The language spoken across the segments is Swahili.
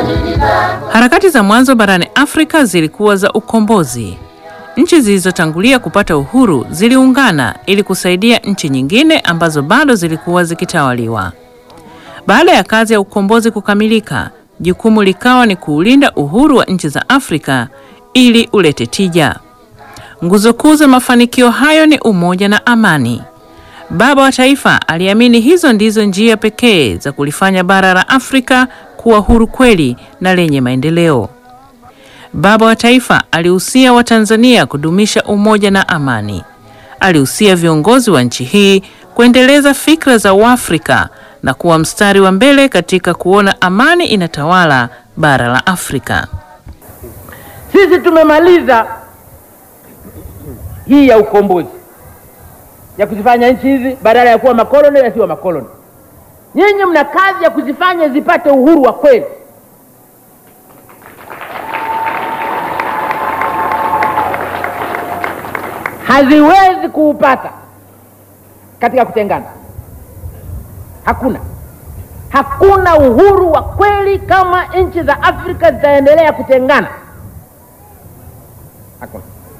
Harakati za mwanzo barani Afrika zilikuwa za ukombozi. Nchi zilizotangulia kupata uhuru ziliungana ili kusaidia nchi nyingine ambazo bado zilikuwa zikitawaliwa. Baada ya kazi ya ukombozi kukamilika, jukumu likawa ni kuulinda uhuru wa nchi za Afrika ili ulete tija. Nguzo kuu za mafanikio hayo ni umoja na amani. Baba wa Taifa aliamini hizo ndizo njia pekee za kulifanya bara la Afrika kuwa huru kweli na lenye maendeleo. Baba wa Taifa alihusia Watanzania kudumisha umoja na amani. Alihusia viongozi wa nchi hii kuendeleza fikra za Uafrika na kuwa mstari wa mbele katika kuona amani inatawala bara la Afrika. Sisi tumemaliza hii ya ukombozi ya kuzifanya nchi hizi badala ya kuwa makoloni yasiwa makoloni. Nyinyi mna kazi ya kuzifanya zipate uhuru wa kweli. Haziwezi kuupata katika kutengana. Hakuna, hakuna uhuru wa kweli kama nchi za Afrika zitaendelea kutengana. Hakuna,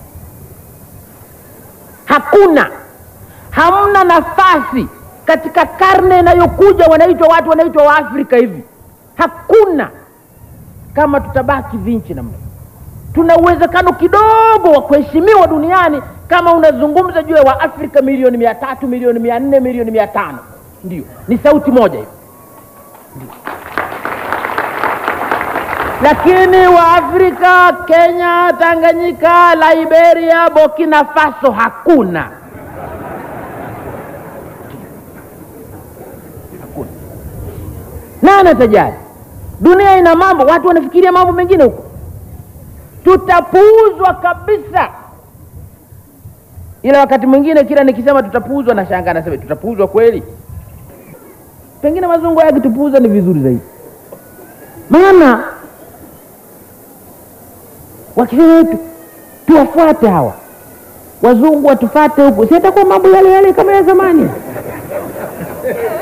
hakuna, hamna nafasi katika karne inayokuja. Wanaitwa watu wanaitwa Waafrika hivi, hakuna kama tutabaki vinchi namna. Tuna uwezekano kidogo wa kuheshimiwa duniani kama unazungumza juu ya Waafrika milioni mia tatu milioni mia nne milioni mia tano ndio ni sauti moja hiyo, lakini Waafrika Kenya, Tanganyika, Liberia, Burkina Faso hakuna. Hakuna. Nani atajali? Dunia ina mambo, watu wanafikiria mambo mengine huko, tutapuuzwa kabisa. Ila wakati mwingine kila nikisema tutapuuzwa, na shangaa nasema tutapuuzwa kweli? Pengine wazungu yakitupuuza ni vizuri zaidi, maana wakisema tu tuwafuate hawa wazungu watufate huku, si atakuwa mambo yale yale kama ya zamani.